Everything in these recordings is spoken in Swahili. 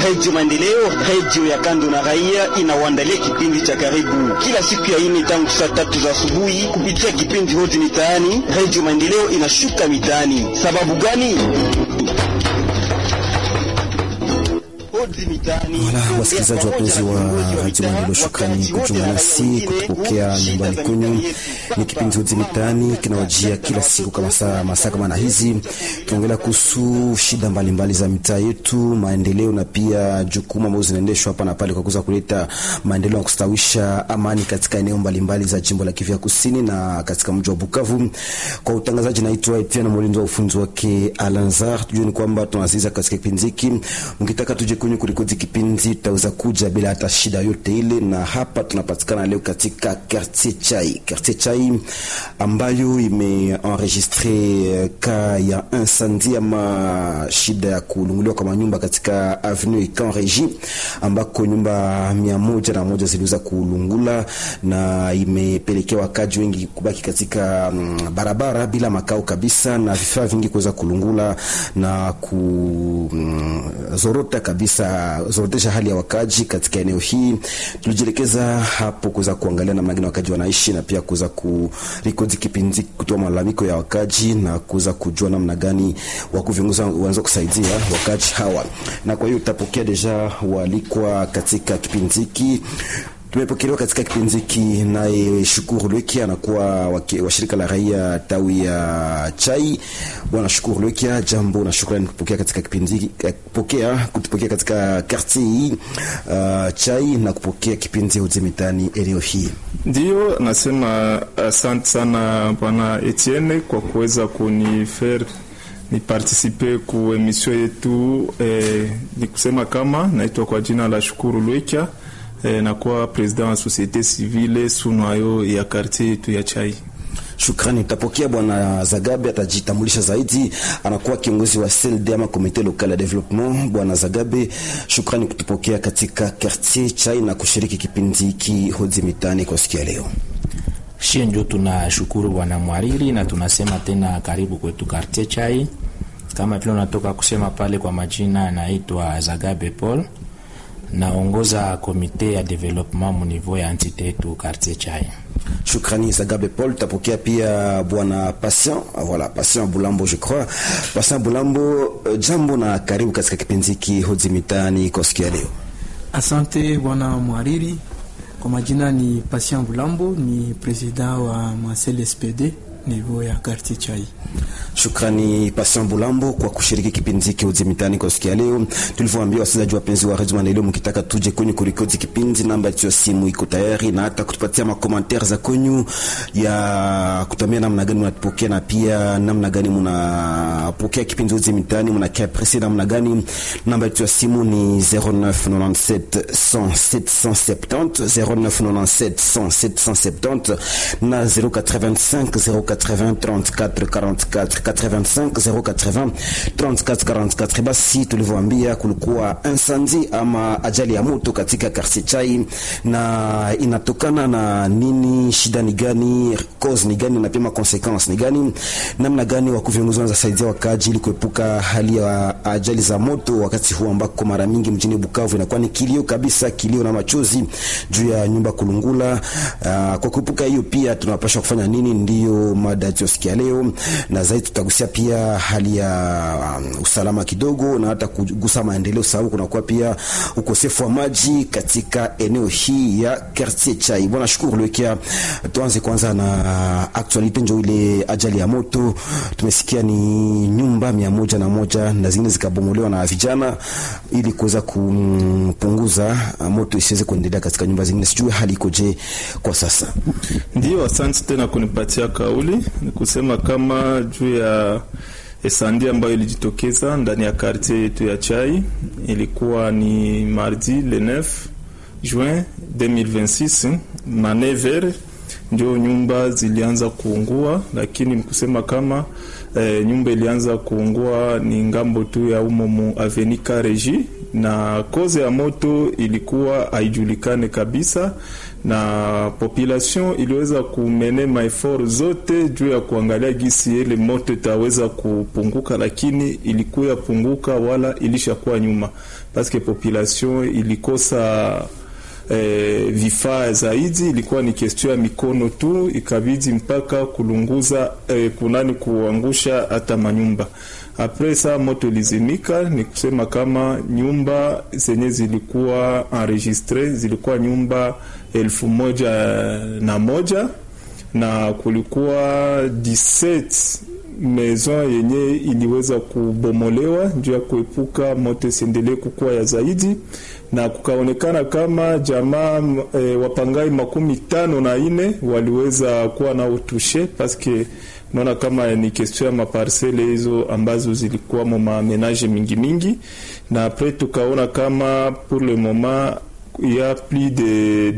Redio Maendeleo, redio ya kando na raia, inawaandalia kipindi cha karibu kila siku ya ine tangu saa tatu za asubuhi kupitia kipindi Hodi Mitaani. Redio Maendeleo inashuka mitaani. Sababu gani? Wala wasikilizaji wapenzi wa Radio Maendeleo, shukrani kujiunga nasi kutupokea nyumbani kwenu. Ni kipindi Hodi Mitaani kinawajia kila siku kama saa masaa kama na hizi, tunaongelea kuhusu shida mbalimbali mbali za mitaa yetu, maendeleo na pia jukumu ambazo zinaendeshwa hapa na pale kwa kuweza kuleta maendeleo na kustawisha amani katika eneo mbalimbali za jimbo la Kivu Kusini na katika mji wa Bukavu. Kwa utangazaji, naitwa Etienne Molinzo wa ufunzi wake Alanzar. Tujue ni kwamba tunaziza katika kipindi hiki, mkitaka tuje kwenye kurikodi kipindi tutaweza kuja bila hata shida yote ile, na hapa tunapatikana leo katika quartier Chai, quartier Chai ambayo imeenregistre ka ya incendie ama shida ya kulunguliwa kwa manyumba katika avenue Camp Regi ambako nyumba mia moja na moja ziliweza kulungula na imepelekea wakaji wengi kubaki katika mm, barabara bila makao kabisa na vifaa vingi kuweza kulungula na kuzorota mm, kabisa zorotesha hali ya wakaji katika eneo hii. Tulijielekeza hapo kuweza kuangalia namna gani wakaji wanaishi na pia kuweza kurikodi kipindi, kutoa malalamiko ya wakaji na kuweza kujua namna gani wakuu viongozi wanaweza kusaidia wakaji hawa, na kwa hiyo utapokea deja walikwa katika kipindi hiki tumepokelewa katika kipindi hiki naye Shukuru Lwekia anakuwa wa shirika la raia tawi ya Chai. Bwana Shukuru Lwekia, jambo na shukrani kupokea katika kipindi hiki, kupokea kutupokea katika quartier hii uh, Chai na kupokea kipindi Hodi Mitaani eneo hii. Ndiyo nasema asante uh, sana bwana Etienne kwa kuweza kunifer ni participe ku emission yetu eh, ni kusema kama naitwa kwa jina la Shukuru Lwekia eh, nakuwa president wa societe civile sunwayo ya quartier yetu ya Chai. Shukrani. Tapokea bwana Zagabe atajitambulisha zaidi, anakuwa kiongozi wa CLD ama komite local ya development. Bwana Zagabe, shukrani kutupokea katika quartier Chai na kushiriki kipindi hiki Hodi Mitaani kwa siku ya leo. Shie ndio tunashukuru bwana mwariri na tunasema tena karibu kwetu quartier Chai. Kama vile unatoka kusema pale, kwa majina anaitwa Zagabe Paul naongoza komite ya development mu niveau ya entite yetu quartier Chai. Shukrani Zagabe Paul. Tapokea pia bwana Patient, voilà Patient Bulambo je crois. Patient Bulambo, jambo na karibu katika kipindi hiki Hodi Mitaani kwa siku ya leo. Asante bwana mwariri. Kwa majina ni Patient Bulambo, ni president wa Marcel SPD niveau ya quartier Chai. Shukrani Patient Bulambo kwa kushiriki kipindi hiki Hodi Mitaani kwa siku ya leo. Tulivyoambia wasikilizaji wapenzi wa Radio Maendeleo, mkitaka tuje kwenye kurekodi kipindi, namba ya simu iko tayari na hata kutupatia makomantere za kwenyu ya kutuambia namna gani mnatupokea na pia namna gani mnapokea kipindi Hodi Mitaani, mnakia apresi namna gani. Namba ya simu ni 0997 100 770 0997 100 770 na 085 080 34 44 85 080 34 44. Basi tulivyoambia, kulikuwa incendie ama ajali ya moto katika quartier Chai, na inatokana na nini? Shida ni gani? Cause ni gani? na pia consequence ni gani? Namna gani wakuu viongozi wanaweza saidia wakaji ili kuepuka hali ya ajali za moto, wakati huu ambako mara mingi mjini Bukavu inakuwa ni kilio kabisa, kilio na machozi juu ya nyumba kulungula. Uh, kwa kuepuka hiyo pia tunapaswa kufanya nini? Ndiyo mada tusikia leo na zaidi tutagusia pia hali ya um, usalama kidogo na hata kugusa maendeleo, sababu kunakuwa pia ukosefu wa maji katika eneo hii ya quartier Chai. Bwana Shukuru Lwekia, tuanze kwanza na actualite, njo ile ajali ya moto. Tumesikia ni nyumba mia moja na moja na zingine zikabomolewa na vijana ili kuweza kupunguza moto isiweze kuendelea katika nyumba zingine. Sijui hali ikoje kwa sasa? Ndio, asante tena kunipatia kauli. Ni kusema kama juu ya esandi ambayo ilijitokeza ndani ya quartier yetu ya Chai, ilikuwa ni mardi le 9 juin 2026 na 9h ndio nyumba zilianza kuungua, lakini nikusema kama eh, nyumba ilianza kuungua ni ngambo tu ya umo mu avenue Kareji na koze ya moto ilikuwa haijulikane kabisa, na population iliweza kumene maefort zote juu ya kuangalia gisi ile moto itaweza kupunguka, lakini ilikuwa punguka wala ilishakuwa nyuma paske population ilikosa eh, vifaa zaidi, ilikuwa ni kestio ya mikono tu, ikabidi mpaka kulunguza eh, kunani kuangusha hata manyumba. Apres saa moto lizimika, ni kusema kama nyumba zenye zilikuwa enregistre zilikuwa nyumba elfu moja na moja na kulikuwa 17 maison yenye iliweza kubomolewa juu ya kuepuka moto isiendelee kukua ya zaidi, na kukaonekana kama jamaa e, wapangai makumi tano na ine waliweza kuwa na utushe paske naona kama ni question ya maparsele hizo ambazo zilikuwa mo mamenage mingi mingi, na apres tukaona kama pour le moment ya plus de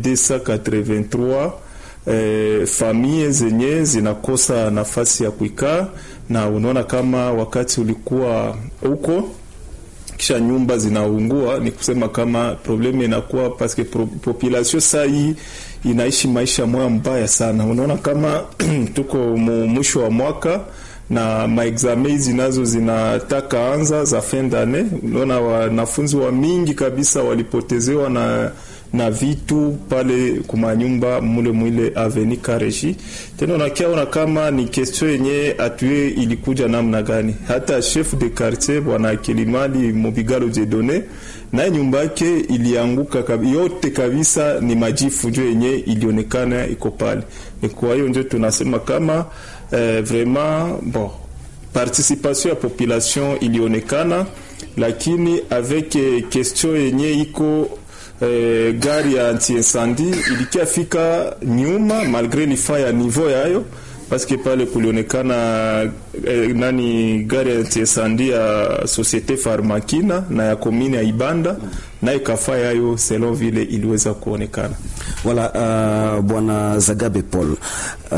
283 eh, famille zenye zinakosa nafasi ya kuikaa, na unaona kama wakati ulikuwa huko kisha nyumba zinaungua, ni kusema kama probleme inakuwa paske pro, population saa hii inaishi maisha moya mbaya sana. Unaona kama tuko mwisho wa mwaka na maexame hizi nazo zinataka anza za fin d'annee. Unaona wanafunzi wa mingi kabisa walipotezewa na na vitu pale kumanyumba mule mwile aveni Kareshi. Tena unakiaona kama ni question yenye atue ilikuja namna gani. Hata chef de quartier bwana Kilimali Mubigalo Jedone naye nyumba yake ilianguka kabi, yote kabisa ni majifu njo yenye ilionekana iko pale. Ni kwa hiyo njo tunasema kama eh, vraiment bon participation ya population ilionekana, lakini avec question yenye iko eh, gari ya anti-incendie ilikiafika nyuma malgre lifa ya niveau yayo paske pale kulionekana eh, nani gari ya anti-incendie ya Societe Farmakina na ya komine ya Ibanda na ikafa yayo selon vile iliweza kuonekana. Voilà, uh, bwana Zagabe Paul, uh,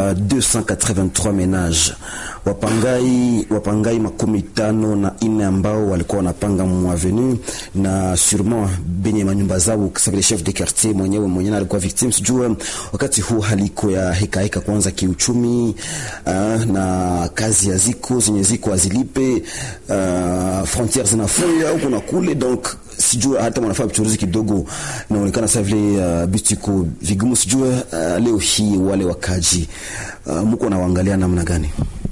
283 ménages wapangai wapangai makumi tano na ine ambao walikuwa wanapanga mwavenu na sûrement benye manyumba zao, kisa vile chef de quartier mwenyewe mwenyewe alikuwa victime. Sijua wakati huu haliko ya heka heka kwanza kiuchumi, uh, na kazi ya ziko zenye ziko azilipe, uh, frontières zinafunga huko na kule, donc sijua hata mwanafanya vichuruzi kidogo inaonekana sasa vile uh, bitiko vigumu. Sijua uh, leo hii wale wakaji uh, mko nawaangalia namna gani?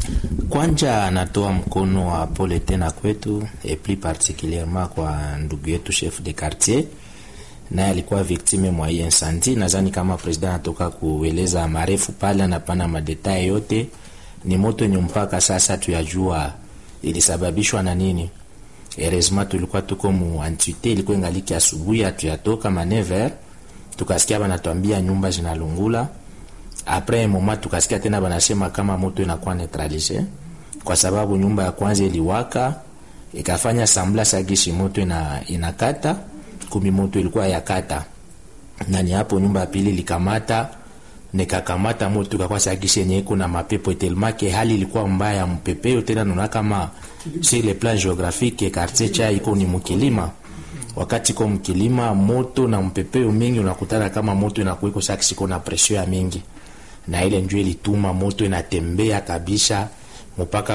Kwanja anatoa mkono wa pole tena kwetu et plus particulierement kwa ndugu yetu chef de quartier, naye alikuwa victime mwa hii incendie. Nadhani kama president anatoka kueleza marefu pale, anapana madetail yote. Ni moto yenye mpaka sasa tuyajua ilisababishwa na nini. Heureusement tulikuwa tuko mu antite, ilikuwa ingaliki asubuhi, hatuyatoka ma 9h tukasikia banatuambia nyumba zinalungula apres moment tukasikia tena banasema kama moto inakuwa neutralise, kwa sababu nyumba ya kwanza iliwaka ikafanya sambla sagishi moto ina, inakata kumi moto ilikuwa yakata nani hapo. Nyumba ya pili likamata nikakamata moto ikakuwa sagishi yenye iko na mapepo telmake, hali ilikuwa mbaya mpepeo tena. Naona kama sur le plan géographique quartier cha iko ni mkilima wakati ko mkilima moto na mpepeo mingi, unakutana kama moto inakuwa iko saksi iko na presio ya mingi na ile njoo ilituma moto inatembea kabisa mpaka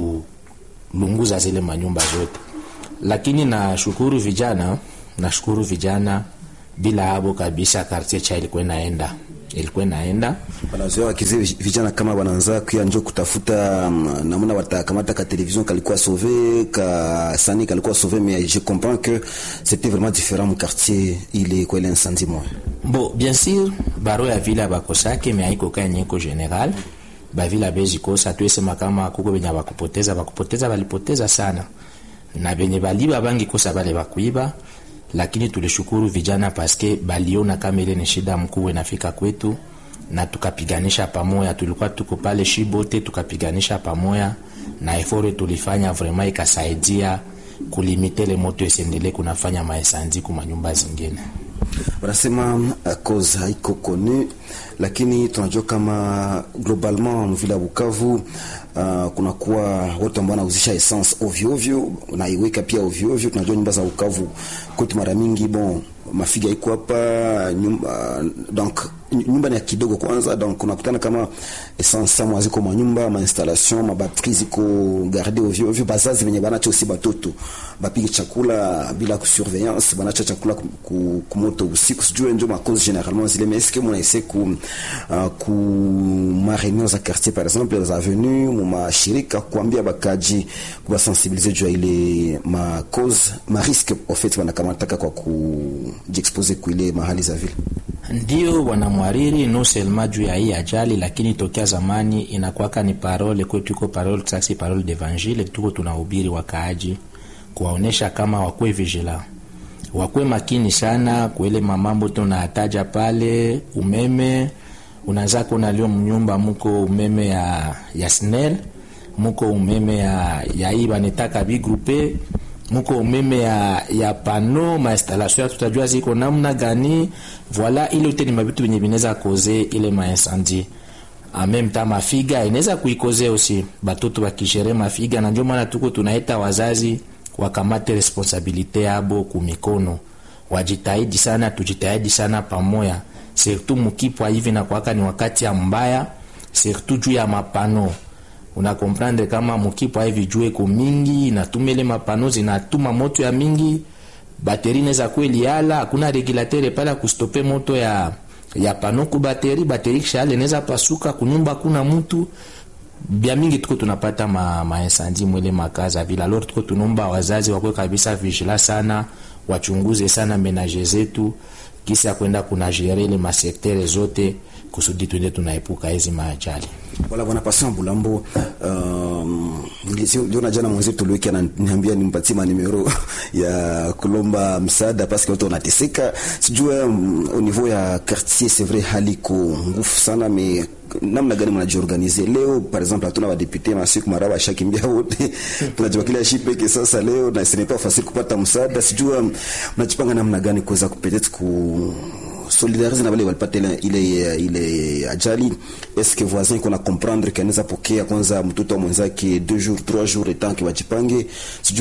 kulunguza zile manyumba zote. Lakini nashukuru vijana, nashukuru vijana, bila habo kabisa quartier cha ilikuwa inaenda ilikuwa inaenda wanazoea wakize vijana kama wanaanza kuya njo kutafuta um, namna watakamata ka television kalikuwa sauvé ka sani kalikuwa sauvé mais je comprends que c'était vraiment différent mu quartier ile kwa ile incendie moi bo bien sûr baro ya vile bakosake mais haiko kaya nyeko general ba vile bezi kosa tuesema kama kuko benye bakupoteza bakupoteza balipoteza sana na benye baliba bangi kosa bale bakuiba lakini tulishukuru vijana paske baliona kama ile ni shida mkuu inafika kwetu, na tukapiganisha pamoja. Tulikuwa tuko pale Shibote, tukapiganisha pamoja na efore tulifanya vraiment ikasaidia kulimite le moto isiendelee kunafanya maesanzi kuma nyumba zingine. Wanasema uh, cause haiko konu, lakini tunajua kama globalement mvila Bukavu uh, kunakuwa watu ambao wanauzisha essence ovyo ovyo, naiweka pia ovyo ovyo. Tunajua nyumba za ukavu kwetu mara mingi bon mafiga iko hapa nyumba, donc nyumba ni ya kidogo kwanza, donc unakutana kama essence sama ziko mwa nyumba ma installation ma batterie ziko garde ovyo ovyo. Bazazi venye banacho aussi batoto bapige chakula bila kusurveillance, banacha chakula kumoto usiku, sijue ndio ma cause généralement zile mais est-ce que mon essaie ku uh, ku ma réunion za quartier par exemple za avenue mu mashirika kuambia bakaji kuba sensibiliser juu ile ma cause ma risque au fait wanakamataka kwa ku jiexpose kuile mahali za vile. Ndio bwana mwariri, no selma juu ya hii ajali, lakini tokea zamani inakwaka ni parole kwetu, iko parole taxi, parole d'evangile, tuko tunahubiri wakaaji, kuwaonesha kama wakwe vigila, wakwe makini sana kuele mamambo tunataja pale. Umeme unaza kuona leo mnyumba muko umeme ya, ya SNEL muko umeme ya, ya hii banetaka bigrupe muko umeme ya, ya pano mainstallation tutajua ziko namna gani. Voila, ile yote ni mabitu venye vinaweza koze ile maincendie en même temps mafiga inaweza kuikoze aussi batoto bakishere mafiga, na ndio maana tuko tunaita wazazi wakamate responsabilite yabo kumikono, wajitahidi sana, tujitahidi sana pamoja, surtout mukipwa hivi na kwaka ni wakati ya mbaya, surtout juu ya mapano una comprendre kama mukipwa hivi jue ko mingi inatumele mapano zinatuma moto ya mingi, bateri neza kweli yala, hakuna regulateur pala kustope moto ya ya pano ku bateri, bateri kishale neza pasuka kunyumba, kuna mtu bia mingi tuko tunapata ma, ma incendie mwele makaza vile. Alors tuko tunomba wazazi wakwe kabisa vigila sana, wachunguze sana menage zetu kisi ya kwenda kuna jere ile masektere zote kusudi tuende tunaepuka hizi maajali. Wala bwana Patient Bulambo, um, niliona jana mwenzetu tuliweki ananiambia nimpatie manimero ya kulomba msaada paske watu wanateseka. Sijue um, au niveau ya quartier c'est vrai hali ko ngufu sana mais namna gani mnajiorganize leo? Par exemple hatuna wadepute masiku mara washakimbia wote tunajua kila shi peke sasa leo, na ce n'est pas facile kupata msaada. Sijua mnajipanga namna gani kuweza peut-être ku solidarize na wale walipata ile ile ile ajali. Est-ce que voisin kuna comprendre kanaweza pokea kwanza mtoto wa mwenzake 2 jours 3 jours etant que wajipange